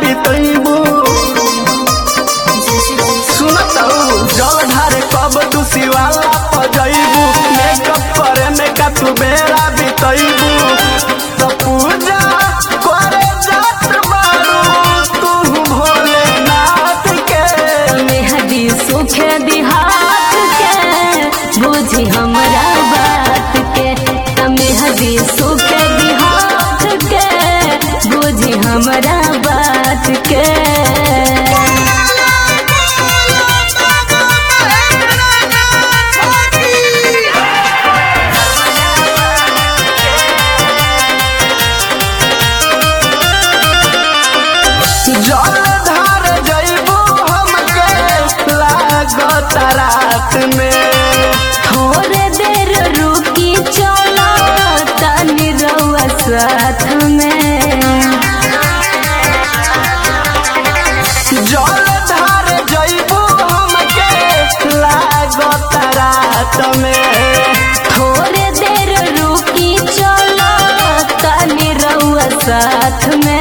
बितैबू सुनत जल ढारे कब तू शिवाला पजैबू मेकअप करे में का तू बेरा बितैबू तो पूजा करे जात बारू तू भोलेनाथ के मेहदी सुखे दिहात के बुझी हमरा बात के त मेहदी सुखे दिहात के बुझी हमरा बात के जल धार जैबू हमके लागत रात में थोड़े देर रुकी चलो तनी रउआ साथ में जल धार जैबू हमके लागत रात में थोड़े देर रुकी चलो तनी रउआ साथ में